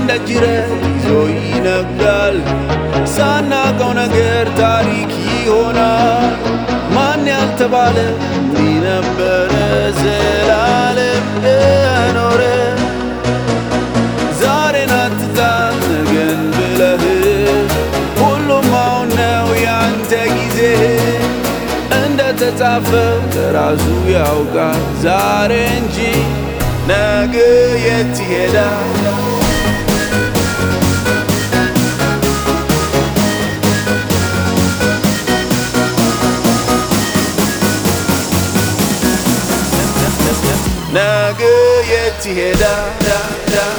እንደ ጅረት ይዞ ይነጋል። ሳናቀው ነገር ታሪክ ይሆናል። ማን ያልተባለ እንዲህ ነበረ ዘላለም የኖረ ዛሬን አትጣል ነገን ብለህ ሁሉም አሁን ነው ያንተ ጊዜ እንደ ተጻፈው ለራሱ ያውቃል ዛሬ እንጂ ነገ የት ይሄዳል? ነገ የት ይሄዳል?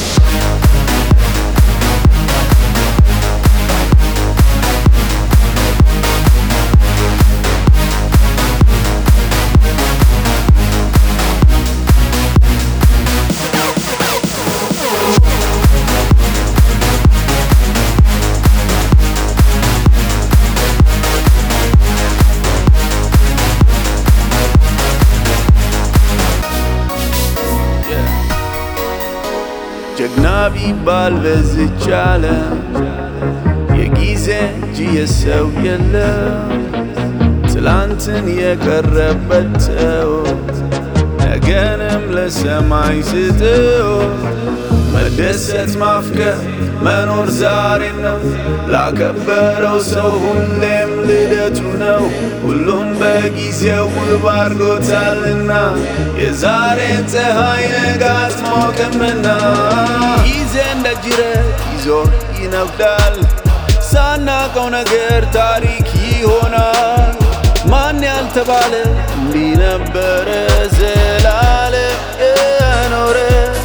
ጀግና ቢባል በዝች ዓለም የጊዜ እንጂ የሰው የለም። ትላንትን የቀረበት ተው፣ ነገንም ለሰማይ ስጥው። መደሰት ማፍቀር መኖር ዛሬ ነው። ላከበረው ሰው ሁሌም ልደቱ ነው። ሁሉም በጊዜው ውብ አድርጎታልና የዛሬን ፀሐይ ነገ አትሞቅምና ጊዜ እንደ ጅረት ይዞ ይነጉዳል። ሳናቀው ነገር ታሪክ ይሆናል። ማን ያልተባለ እንዲህ ነበረ ዘላለም የኖረ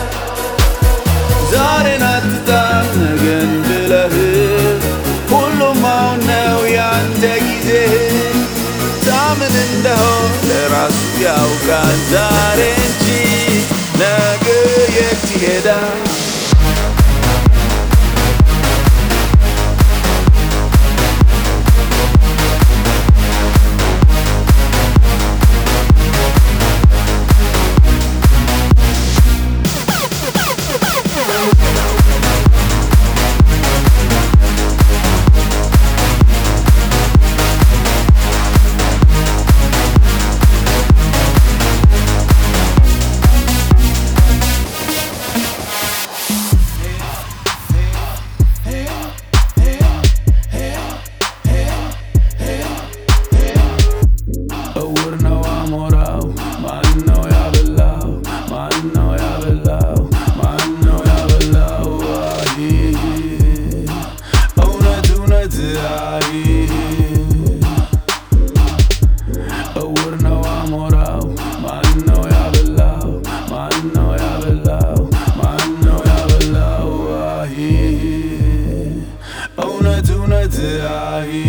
ዛሬን አትጣል ነገን ብለህ ሁሉም አሁን ነው ያንተ ጊዜ ታምን እንደሆን ለራሱ ያውቃል ዛሬ እንጂ ነገ የት ይሄዳል? እውር ነው አሞራው ማን ነው ያበላው? ማን ነው ያበላው? ማን ነው ያበላው? አይ እውነት እውነት አይ እውር ነው አሞራው ማን ነው ያበላው? ማን ነው ያበላው? ማን ነው ያበላው? አይ እውነት እውነት አይ